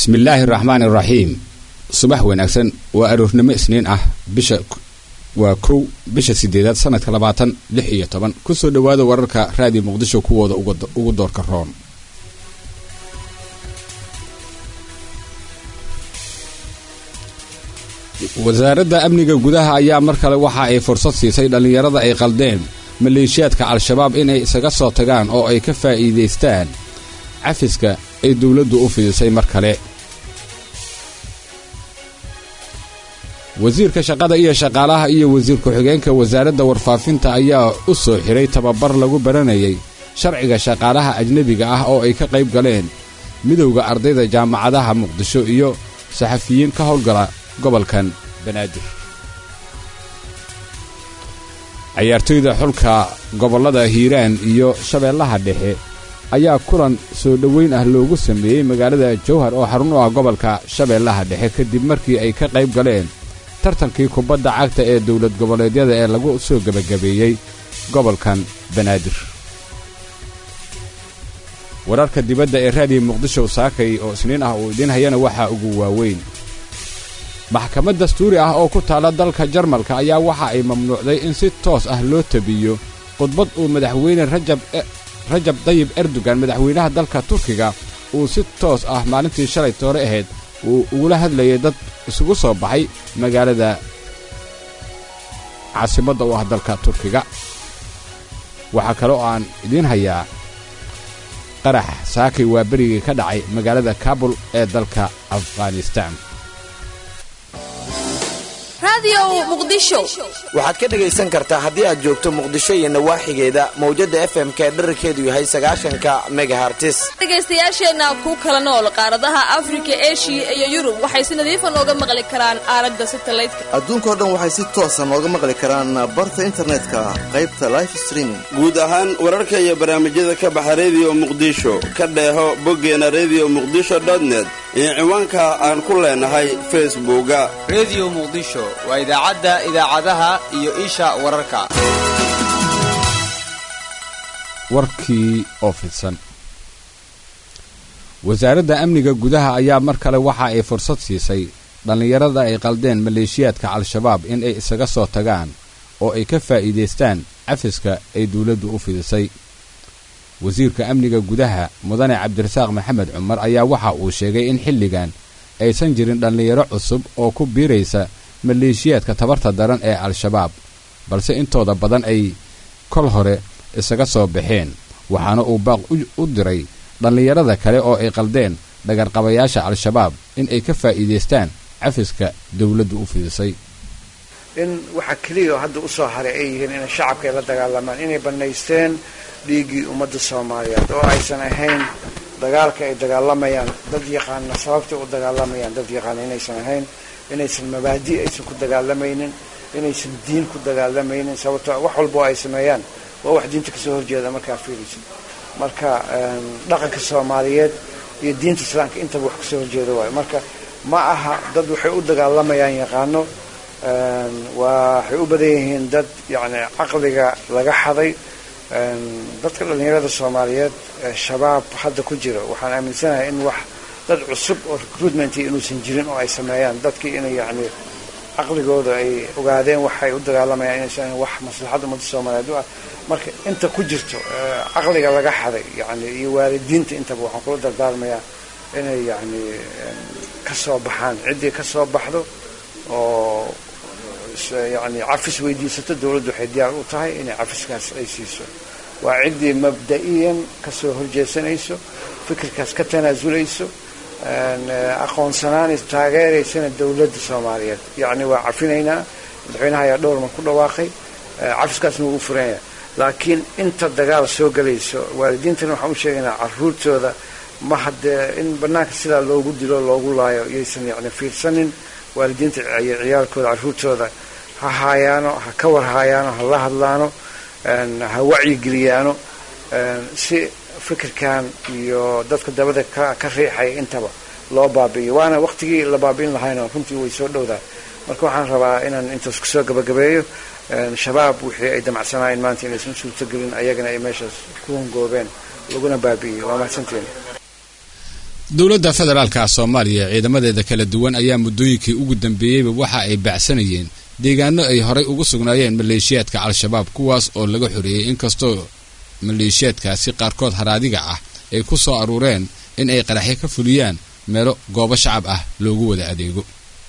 bismillaahi raxmaan iraxiim subax wanaagsan waa aroornimo isniin ah bisha waa kow bisha sideedaad sanadka labaatan lix iyo toban kusoo dhowaada wararka raadiyo muqdisho kuwooda ugu doorka roon wasaaradda amniga gudaha ayaa mar kale waxa ay fursad siisay dhallinyarada ay qaldeen maleeshiyaadka al-shabaab inay isaga soo tagaan oo ay ka faa'iidaystaan cafiska ay dowladdu u fidisay mar kale wasiirka shaqada iyo shaqaalaha iyo wasiir ku-xigeenka wasaaradda warfaafinta ayaa u soo xiray tababar lagu baranayay sharciga shaqaalaha ajnebiga ah oo ay ka qayb galeen midowda ardayda jaamacadaha muqdisho iyo saxafiyiin ka howlgala gobolkan banaadir cayaartoyda xulka gobollada hiiraan iyo shabeellaha dhexe ayaa kulan soo dhoweyn ah loogu sameeyey magaalada jowhar oo xarun u ah gobolka shabeellaha dhexe kadib markii ay ka qayb galeen tartankii kubadda cagta ee dowlad goboleedyada ee lagu soo gebagabeeyey gobolkan banaadir wararka dibadda ee raadiyo muqdisho saakay oo isniin ah uu idiin hayana waxaa ugu waaweyn maxkamad dastuuri ah oo ku taalla dalka jarmalka ayaa waxa ay mamnuucday in si toos ah loo tabiyo khudbad uu madaxweyne rajab dayib erdogan madaxweynaha dalka turkiga uu si toos ah maalintii shalay toore ahayd uu ugula hadlayay dad isugu soo baxay magaalada caasimadda u ah dalka turkiga waxaa kale oo aan idiin hayaa qarax saakay waa berigii ka dhacay magaalada kabul ee dalka afghanistaan waxaad ka dhegaysan kartaa haddii aad joogto muqdisho iyo nawaaxigeeda mawjadda fm-ka ee dherarkeedu yahay sagaashanka megahartis dhegaystayaasheenna ku kala nool qaaradaha afrika eshiya iyo yurub waxay si nadiifa nooga maqli karaan aalada satalaydka adduunkao dhan waxay si toosa nooga maqli karaan barta internetka qaybta life streaming guud ahaan wararka iyo barnaamijyada ka baxa rediyo muqdisho ka dheeho boggeena redio muqdisho net iyo ciwaanka aan ku leenahay facebooka rediyo muqdisho waa idaacadda idaacadaha iyo isha wararka warkii oo fidsan wasaaradda amniga gudaha ayaa mar kale waxa ay fursad siisay dhallinyarada ay qaldeen maleeshiyaadka al-shabaab in ay isaga soo tagaan oo ay ka faa'iidaystaan cafiska ay dawladdu u fidisay wasiirka amniga gudaha mudane cabdirasaaq maxamed cumar ayaa waxa uu sheegay in xilligan aysan jirin dhallinyaro cusub oo ku biiraysa maleeshiyaadka tabarta daran ee al-shabaab balse intooda badan ay kol hore isaga soo baxeen waxaana uu baaq u diray dhallinyarada kale oo ay qaldeen dhagarqabayaasha al-shabaab in ay ka faa'iidaystaan cafiska dawladdu u fidisay in waxa keliya oo hadda u soo haray ay yihiin inay shacabka ay la dagaalamaan inay bannaysteen dhiiggii ummadda soomaaliyeed oo aysan ahayn dagaalka ay dagaalamayaan dad yaqaana sababtay u dagaalamayaan dad yaqaana inaysan ahayn inaysan mabaadi aysan ku dagaalamaynin inaysan diin ku dagaalamaynin sababto wax walba oo ay sameeyaan waa wax diinta kasoo horjeeda markaa fiiraysa marka dhaqanka soomaaliyeed iyo diinta islaamka intaba wax kasoo horjeeda waayo marka ma aha dad waxay u dagaalamayaan yaqaano waxay u badan yihiin dad yacni caqliga laga xaday dadka dhallinyarada soomaaliyeed shabaab hadda ku jira waxaan aaminsanahay in wax dad cusub oo recruitment inuusan jirin oo ay sameeyaan dadkii inay yacni caqligooda ay ogaadeen waxay u dagaalamayaan inaysan wax maslaxadda ummadda soomaaliyeed u ah marka inta ku jirto caqliga laga xaday yani iyo waalidiinta intaba waxaan kula dardaarmayaa inay yacni ka soo baxaan ciddii ka soo baxdo oo yani cafis weydiisato dawladdu waxay diyaar u tahay inay cafiskaas ay siiso waa ciddii mabda'iyan kasoo horjeesanayso fikirkaas ka tanaasulayso aqoonsanaanayso taageeraysana dawladda soomaaliyeed yacni waa cafinaynaa madaxweynaha ayaa dhowrman ku dhawaaqay cafiskaasna wuu u furanya laakiin inta dagaal soo gelayso waalidiintana waxaan u sheegaynaa caruurtooda ma haddee in bannaanka sidaa loogu dilo loogu laayo yaysan yani fiirsanin waalidiinta ciyaalkooda caruurtooda ha haayaano ha ka war haayaano ha la hadlaano ha wacyigeliyaano si fikirkan iyo dadka dabada ka riixaya intaba loo baabi'iyo waana waqtigii la baabi'in lahayna runtii way soo dhowdaa marka waxaan rabaa inaan intaas kusoo gabagabeeyo shabaab wixii ay damacsanaayeen maanta inaysan suurtogelin ayagana ay meeshaas ku hongoobeen laguna baabi'iyey waa mahadsantiin dowladda federaalka soomaaliya ciidamadeeda kala duwan ayaa muddooyinkii ugu dambeeyeyba waxa ay baacsanayeen deegaano ay horay ugu sugnaayeen maleeshiyaadka al-shabaab kuwaas oo laga xoreeyey inkastoo maleeshiyaadkaasi qaarkood haraadiga ah ay ku soo aruureen in ay qaraxyo ka fuliyaan meelo goobo shacab ah loogu wada adeego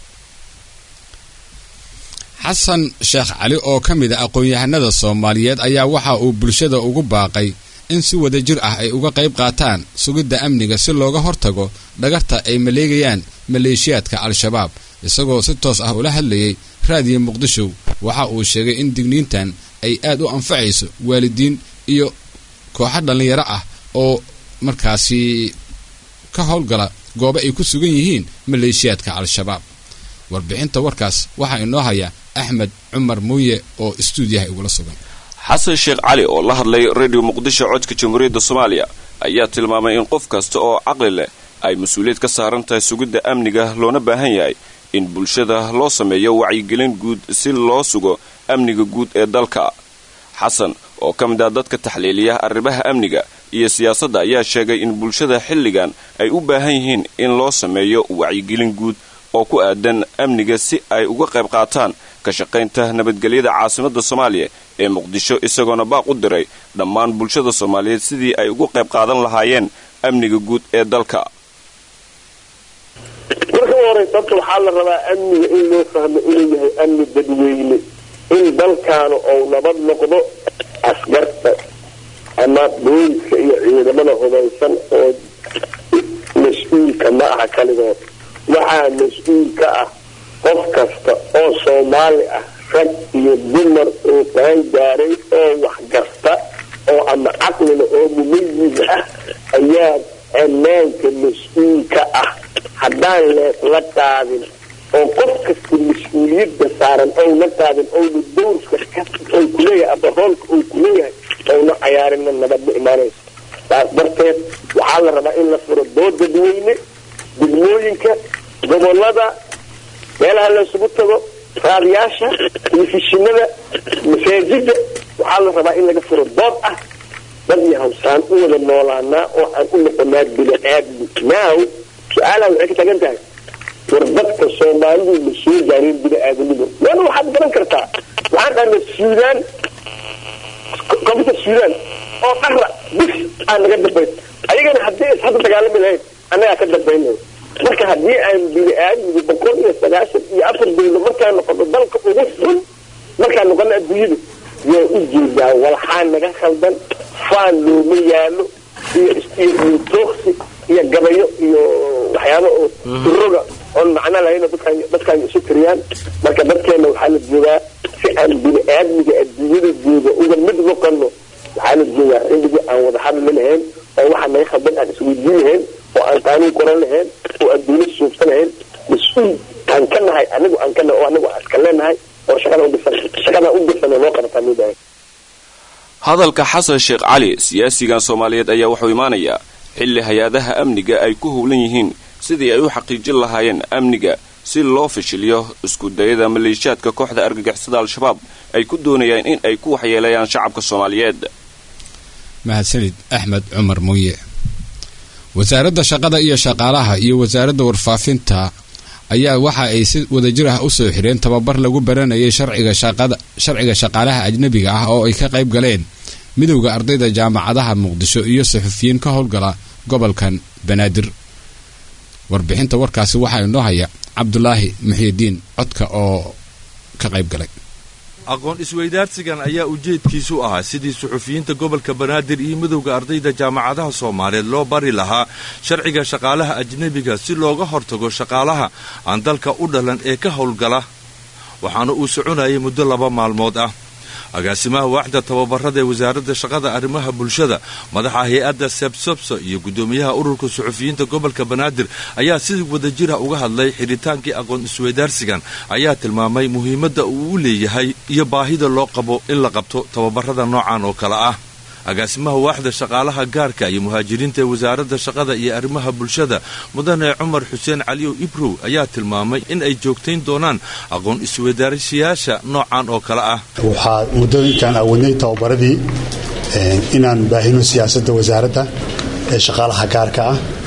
xasan sheekh cali oo ka mid a aqoon-yahanada soomaaliyeed ayaa waxa uu bulshada ugu baaqay in si wada jir ah ay uga qayb qaataan sugidda amniga si looga hortago dhagarta ay maleegayaan maleeshiyaadka al-shabaab isagoo si toos ah ula hadlayay raadiyo muqdisho waxa uu sheegay in digniintan ay aad u anfacayso waalidiin iyo kooxo dhallinyaro ah oo markaasi ka howlgala goobo ay ku sugan yihiin maleeshiyaadka al-shabaab warbixinta warkaas waxaa inoo haya axmed cumar muuye oo istuudiyaha igula sugan xasan sheekh cali oo la hadlay radio muqdisho codka jamhuuriyadda soomaaliya ayaa tilmaamay in qof kasta oo caqli leh ay mas-uuliyad ka saaran tahay sugidda amniga loona baahan yahay in bulshada loo sameeyo wacyigelin guud si loo sugo amniga guud ee dalka xasan oo ka mid ah dadka taxliiliya arrimaha amniga iyo siyaasadda ayaa sheegay in bulshada xilligan ay u baahan yihiin in loo sameeyo wacyigelin guud oo ku aadan amniga si ay uga qayb qaataan ka shaqaynta nabadgelyada caasimadda soomaaliya ee muqdisho isagoona baaq u diray dhammaan bulshada soomaaliyeed sidii ay uga qayb qaadan lahaayeen amniga guud ee dalka marka u horeysa horta waxaa la rabaa amniga in loo fahmo inuu yahay amni dadweyne in dalkaanu ou nabad noqdo askarta ama booliska iyo ciidamada hubaysan oo mas-uulka ma aha kaligood waxaa mas-uul ka ah qof kasta oo soomaali ah rag iyo dumar oo qaan gaaray oo waxgarta oo ama caqlina oo mumayis ah ayaa ammaanka mas-uulka ah haddaan leesla qaadin oo qof kasta mas-uuliyadda saaran ouna qaadin ouna dowrka ou kuleeyahay ama roolka ou kuleeyahay ouna cayaarina nabad ma imaanayso saas darteed waxaa la rabaa in la furo dood dadweyne degmooyinka gobolada meelaha laysugu tago raadiyaasha telefishinada masaajida waxaa la rabaa in laga furo dood ah dad iyo hawsaan u wada noolaanaa oo aan u noqonaa bini-aadmi now su-aalaha waxay ka tagan tahay war dadka soomaalidu ma soo gaareen bini-aadamnimo wana waxaad garan kartaa waxaan dhahna suudaan koonfurta suudaan oo dhara bis aa naga dambayn ayagana haddii is hadda dagaalami lahayn annagaa ka dambaynay marka haddii aan bini-aadmigu boqol iyo sagaashan iyo afar dawlo markaan noqono dalka ugu xun markaan noqono adduunyada yaa u jeedaa walxaa naga khaldan faan looma yaalo iyo iyo tooksi iyo gabayo iyo waxyaaba oo uroga oon macno lahayn dadkaan dadkaan isu tiriyaan marka dadkeena waxaa la joogaa si aan bini-aadmiga adduunyada jooga uga mid noqono waxaa la joogaa xilligii aan wada hadli lahayn oo waxaa naga khaldan aan isweydiin lahayn oo aan qaanuun qoran lahayn oo aan dawlad suubsan lahayn mas-uul aan ka nahay anigu aan ka nahay oo anigu aan iska leenahay oo shaqada udhisan shaqada u dirsan oo loo qabataa midahay hadalka xasan sheekh cali siyaasigan soomaaliyeed ayaa wuxuu imaanayaa xilli hay-adaha amniga ay ku howlan yihiin sidii ay u xaqiijin lahaayeen amniga si loo fashiliyo isku dayada maleeshiyaadka kooxda argagixisada al-shabaab ay ku doonayaan in ay ku waxyeelayaan shacabka soomaaliyeed mahadsanid axmed cumar muuye wasaaradda shaqada iyo shaqaalaha iyo wasaaradda warfaafinta ayaa waxa ay si wadajir ah u soo xireen tababar lagu baranayay sharciga shaqada sharciga shaqaalaha ajnabiga ah oo ay ka qayb galeen midowda ardayda jaamacadaha muqdisho iyo saxufiyiin ka howlgala gobolkan banaadir warbixinta warkaasi waxaa inoo haya cabdulaahi muxiidiin codka oo ka qayb galay aqoon isweydaarsigan ayaa ujeedkiisu ahaa sidii suxufiyiinta gobolka banaadir iyo midowda ardayda jaamacadaha soomaaliyeed loo bari lahaa sharciga shaqaalaha ajnebiga si looga hortago shaqaalaha aan dalka u dhalan ee ka howlgala waxaana uu soconayay muddo laba maalmood ah agaasimaha waaxda tababarada ee wasaaradda shaqada arrimaha bulshada madaxa hay-adda sebsobso iyo guddoomiyaha ururka suxufiyiinta gobolka banaadir ayaa si wadajira uga hadlay xidhitaankii aqoon isweydaarsigan ayaa tilmaamay muhiimadda uu u leeyahay iyo baahida loo qabo in la qabto tababarada noocan oo kale ah agaasimaha waaxda shaqaalaha gaarka iyo muhaajiriinta ee wasaaradda shaqada iyo arrimaha bulshada mudane cumar xuseen caliyow ibrow ayaa tilmaamay in ay joogtayn doonaan aqoon isweydaarsiyaasha noocan oo kale ah waxaa muddooyinkan awadnay tababaradii inaan baahino siyaasadda wasaaradda ee shaqaalaha gaarka ah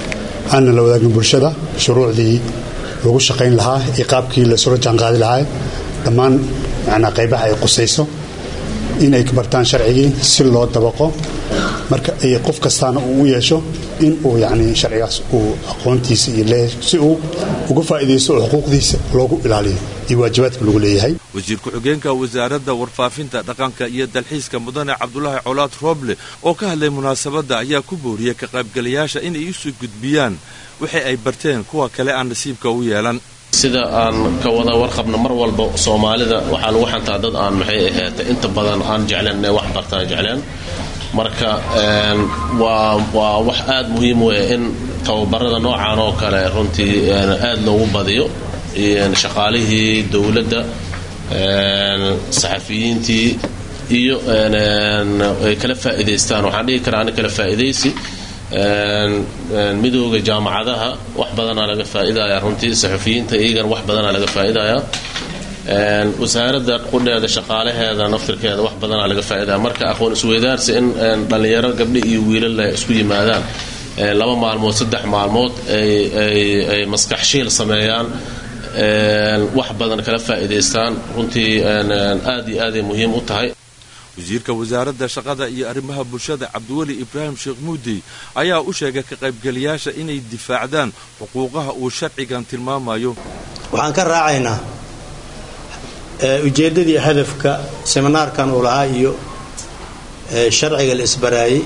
aanna la wadaagin bulshada shuruucdii lagu shaqayn lahaa iyo qaabkii laysula jaanqaadi lahaa dhammaan macnaa qaybaha ay qusayso inay ka bartaan sharcigii si loo dabaqo marka ay qof kastaana uu u yeesho in uu yacni sharcigaas uu aqoontiisa iyo leeyahay si uu uga faa'iidaysto oo xuquuqdiisa loogu ilaaliyo iyo waajibaadka lagu leeyahay wasiir ku-xigeenka wasaaradda warfaafinta dhaqanka iyo dalxiiska mudane cabdulaahi colaad rooble oo ka hadlay munaasabadda ayaa ku booriyey ka qaybgalayaasha inay isu gudbiyaan wixii ay barteen kuwa kale aan nasiibka u yeelan sida aan ka wada warqabna mar walba soomaalida waxaa lagu xantaa dad aan maxay ahaata inta badan aan jecleen inay wax bartaan jecleen marka waa waa wax aad muhiim u ah in tababarada noocan oo kale runtii aad loogu badiyo shaqaalihii dowladda saxafiyiintii iyo ay kala faa'iidaystaan waxaan dhihi karaa ani kala faa'iidaysi midooda jaamacadaha wax badanaa laga faa'iidaya runtii saxafiyiinta iyagana wax badanaa laga faa'iidaya wasaaradda qudheeda shaqaalaheeda naftirkeeda wax badanaa laga faa'iidaya marka aqoon isweydaarsi in dhallinyaro gabdho iyo wiilal isku yimaadaan laba maalmood saddex maalmood ay maskax shiil sameeyaan wax badan kala faa'iidaystaan runtii aad iyo aaday muhiim u tahay wasiirka wasaaradda shaqada iyo arrimaha bulshada cabdiweli ibraahim sheekh muudey ayaa u sheegay ka qaybgalayaasha inay difaacdaan xuquuqaha uu sharcigan tilmaamayo waxaan ka raacaynaa ujeeddadii hadafka seminaarkan uu lahaa iyo sharciga la isbaraayey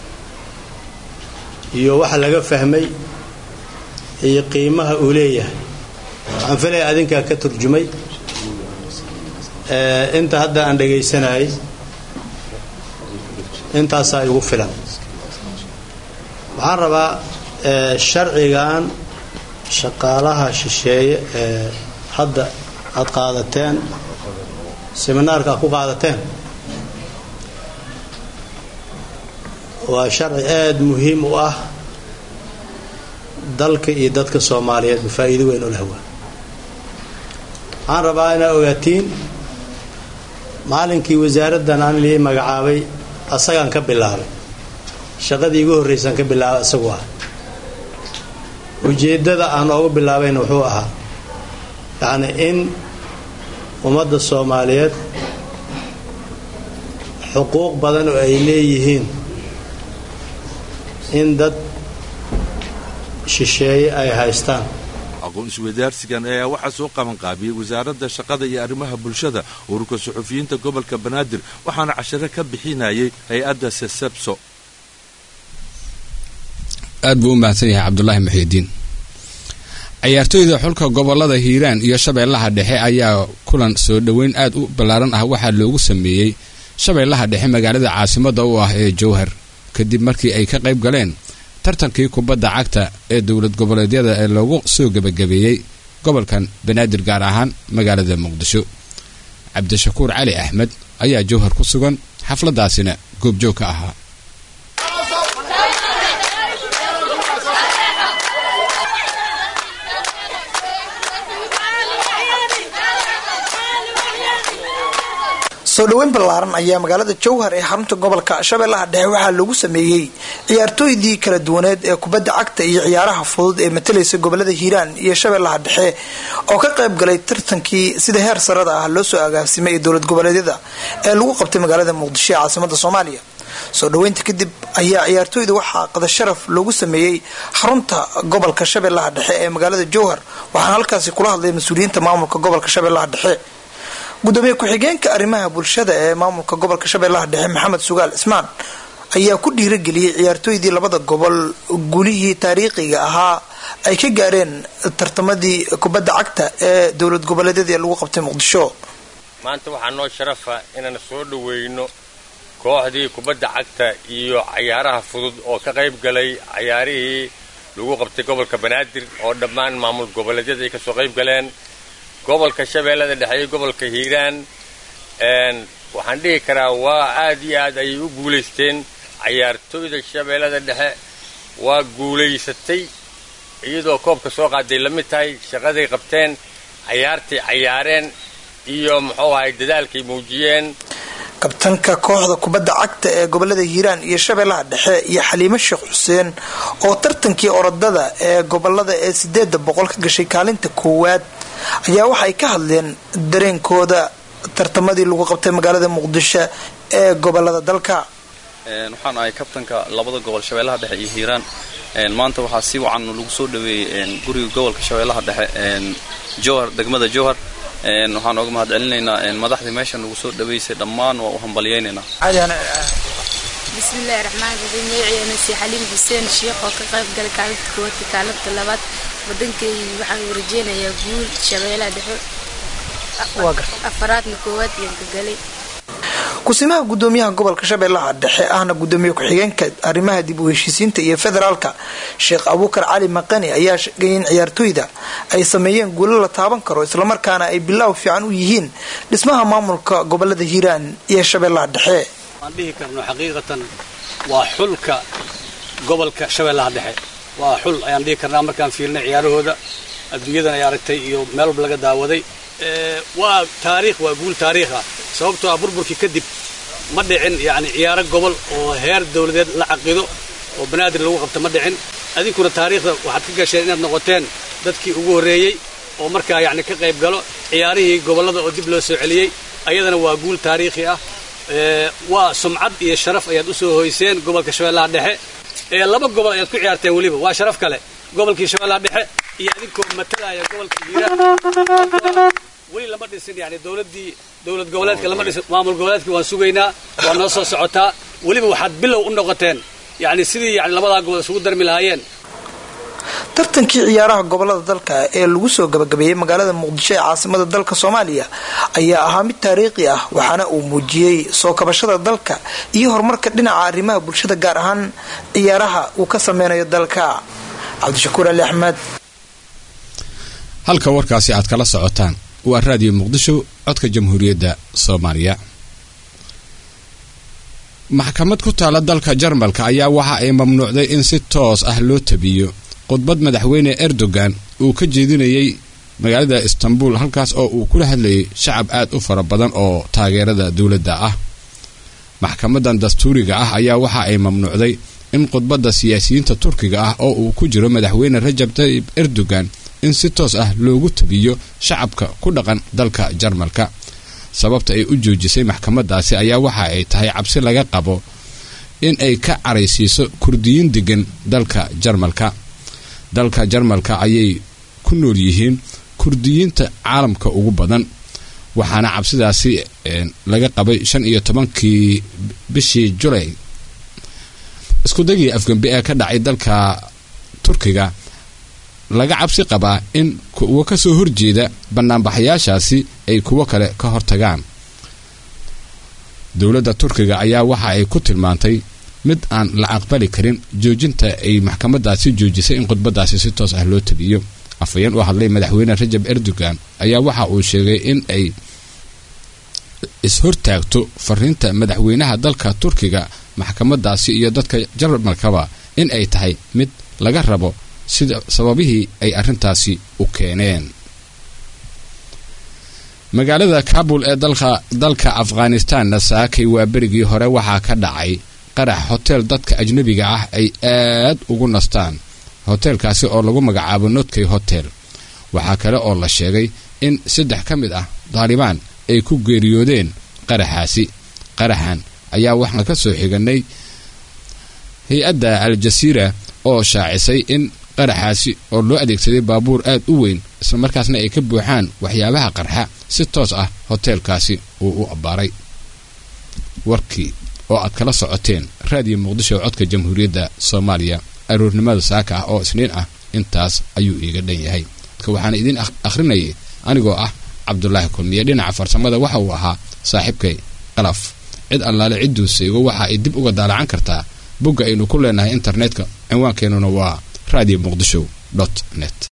iyo waxa laga fahmay iyo qiimaha uu leeyahay waxaan filaya adinkaa ka turjumay inta hadda aan dhagaysanayay intaasaa igu filan waxaan rabaa sharcigan shaqaalaha shisheeye ee hadda aad qaadateen seminaarka aad ku qaadateen waa sharci aada muhiim u ah dalka iyo dadka soomaaliyeed faa'iido weyn u leh waa waxaan rabaa inaad ogaatiin maalinkii wasaaraddan aan lii magacaabay asagaan ka bilaabay shaqadii igu horraysaan ka bilaabay isagu ah ujeeddada aan oogu bilaabayna wuxuu ahaa yacni in ummadda soomaaliyeed xuquuq badan oo ay leeyihiin in dad shisheeye ay haystaan aqoon isweydaarsigan ayaa waxaa soo qabanqaabiyey wasaaradda shaqada iyo arrimaha bulshada ururka suxufiyiinta gobolka banaadir waxaana cashare ka bixinayay hay-adda sesebso aad buu u mahadsan yahay cabdulaahi muxiidiin ciyaartooyda xulka gobolada hiiraan iyo shabeellaha dhexe ayaa kulan soo dhoweyn aad u ballaaran ah waxaa loogu sameeyey shabeellaha dhexe magaalada caasimadda u ah ee jowhar kadib markii ay ka qayb galeen tartankii kubadda cagta ee dowlad goboleedyada ee loogu soo gebagabeeyey gobolkan banaadir gaar ahaan magaalada muqdisho cabdishakuur cali axmed ayaa jowhar ku sugan xafladdaasina goobjoog ka ahaa soo dhoweyn ballaaran ayaa magaalada jowhar ee xarunta gobolka shabeellaha dhexe waxaa lagu sameeyey ciyaartooydii kala duwaneed ee kubadda cagta iyo ciyaaraha fudud ee matalaysa gobolada hiiraan iyo shabeellaha dhexe oo ka qayb galay tartankii sida heer sarada ah loo soo agaasimay ee dowlad goboleedyada ee lagu qabtay magaalada muqdisho ee caasimada soomaaliya soo dhoweynta kadib ayaa ciyaartooyda waxaa qada sharaf loogu sameeyey xarunta gobolka shabeellaha dhexe ee magaalada jowhar waxaana halkaasi kula hadlay mas-uuliyiinta maamulka gobolka shabeellaha dhexe gudoomiye ku-xigeenka arrimaha bulshada ee maamulka gobolka shabeellaha dhexe maxamed sugaal cismaan ayaa ku dhiirageliyey ciyaartooydii labada gobol gulihii taariikhiga ahaa ay ka gaareen tartamadii kubadda cagta ee dowlad goboleedyada ee lagu qabtay muqdisho maanta waxaa noo sharafa inaan soo dhoweyno kooxdii kubadda cagta iyo cayaaraha fudud oo ka qayb galay cayaarihii lagu qabtay gobolka banaadir oo dhammaan maamul goboleedyada ay kasoo qayb galeen gobolka shabeellada dhexe iyo gobolka hiiraan waxaan dhihi karaa waa aad iyo aad ayay u guulaysteen cayaartooyda shabeellada dhexe waa guulaysatay iyadoo koobka soo qaaday la mid tahay shaqaday qabteen cayaartay cayaareen iyo muxuu ahay dadaalkay muujiyeen kabtanka kooxda kubadda cagta ee gobolada hiiraan iyo shabeellaha dhexe iyo xaliimo sheekh xuseen oo tartankii orodada ee gobolada ee sideeda boqol ka gashay kaalinta koowaad ayaa waxay ka hadleen dareenkooda tartamadii lagu qabtay magaalada muqdisho ee gobolada dalka waxaan ahay kabtanka labada gobol shabeellaha dhexe iyo hiiraan maanta waxaa si wacan lagu soo dhaweeyey guriga gobolka shabeellaha dhexe jowhar degmada jowhar waxaan oga mahad celinaynaa madaxdii meesha nagu soo dhaweysay dhammaan waa u hambalyaynaynaa bismillahi raxmaan raxiim magaciina si xaliim xuseen sheekh oo ka qayb galay kaalinta koowaad iyo kaalinta labaad wadankay waxaan rajeynayaa guul shabeellaha dhexe afaraadna koowaad ayaan ka galay kusimaha gudoomiyaha gobolka shabeellaha dhexe ahna gudoomiye ku-xigeenka arrimaha dib u heshiisiinta iyo federaalka sheekh abuukar cali maqani ayaa sheegay in ciyaartooyda ay sameeyeen guulo la taaban karo islamarkaana ay bilaaw fiican u yihiin dhismaha maamulka gobolada hiiraan iyo shabeellaha dhexe waan dhihi karno xaqiiqatan waa xulka gobolka shabeellaha dhexe waa xul ayaan dhihi karnaa markaan fiirnay ciyaarahooda adduunyadan ay aragtay iyo meel walba laga daawaday waa taariikh waa guul taariikha sababtoo ah burburkii kadib ma dhicin yani ciyaaro gobol oo heer dawladeed la caqido oo banaadir lagu qabta ma dhicin adinkuna taariikhda waxaad ka gasheen inaad noqoteen dadkii ugu horreeyey oo markaa yani ka qayb galo ciyaarihii gobollada oo dib loo soo celiyey ayadana waa guul taariikhi ah waa sumcad iyo sharaf ayaad u soo hoyseen gobolka shabeellaha dhexe ee laba gobol ayaad ku ciyaarteen weliba waa sharaf kale gobolkii shabeellaha dhexe iyo adinkoo matalaya gobolka hiiraan weli lama dhisin yani dowladii dowlad goboleedka lama dhisin maamul goboleedkii waan sugaynaa waa noo soo socotaa weliba waxaad bilow u noqoteen yani sidii yani labadaa gobol isugu darmi lahaayeen tartankii ciyaaraha gobolada dalka ee lagu soo gabagabeeyey magaalada muqdisho ee caasimada dalka soomaaliya ayaa ahaa mid taariikhi ah waxaana uu muujiyey soo kabashada dalka iyo horumarka dhinaca arrimaha bulshada gaar ahaan ciyaaraha uu ka sameynayo dalka cabdishakuur ali axmed halka warkaasi aad kala socotaan waa raadiyo muqdisho codka jamhuuriyadda soomaaliya maxkamad ku taala dalka jarmalka ayaa waxa ay mamnuucday in si toos ah loo tabiyo khudbad madaxweyne erdogan uu ka jeedinayay magaalada istanbul halkaas oo uu kula hadlayay shacab aad u fara badan oo taageerada dowladda ah maxkamadan dastuuriga ah ayaa waxa ay mamnuucday in khudbadda siyaasiyiinta turkiga ah oo uu ku jiro madaxweyne rajab tayyib erdogan in si toos ah loogu tabiyo shacabka ku dhaqan dalka jarmalka sababta ay u joojisay maxkamadaasi ayaa waxa ay tahay cabsi laga qabo in ay ka caraysiiso kurdiyiin degan dalka jarmalka dalka jarmalka ayay ku nool yihiin kurdiyiinta caalamka ugu badan waxaana cabsidaasi laga qabay shan iyo tobankii bishii julay iskudagii afgembi ee ka dhacay dalka turkiga laga cabsi qabaa in kuwo ka soo horjeeda banaanbaxayaashaasi ay kuwo kale ka hortagaan dowladda turkiga ayaa waxa ay ku tilmaantay mid aan la aqbali karin joojinta ay maxkamadaasi joojisay in khudbadaasi si toos ah loo tabiyo afhayeen u hadlay madaxweyne rajab erdogan ayaa waxa uu sheegay in ay is-hortaagto fariinta madaxweynaha dalka turkiga maxkamadaasi iyo dadka jarmalkaba in ay tahay mid laga rabo sida sababihii ay arrintaasi u keeneen magaalada kabul ee dalka afghanistanna saakay waa berigii hore waxaa ka dhacay qarax hoteel dadka ajnabiga ah ay aad ugu nastaan hoteelkaasi oo lagu magacaabo notkey hotel waxaa kale oo la sheegay in saddex ka mid ah daalibaan ay ku geeriyoodeen qaraxaasi qaraxan ayaa waxaan ka soo xiganay hay-adda al-jasiira oo shaacisay in qaraxaasi oo loo adeegsaday baabuur aad u weyn islamarkaasna ay ka buuxaan waxyaabaha qarxa si toos ah hoteelkaasi uu u abbaaray warkii oo aad kala socoteen raadiyo muqdisho codka jamhuuriyadda soomaaliya aroornimada saaka ah oo isniin ah intaas ayuu iiga dhan yahay dadka waxaana idiin akhrinayay anigoo ah cabdulaahi kulmiye dhinaca farsamada waxa uu ahaa saaxiibkay qalaf cid allaale cidduu seego waxa ay dib uga daalacan kartaa bogga aynu ku leenahay internetka cinwaankeenuna waa radio muqdisho net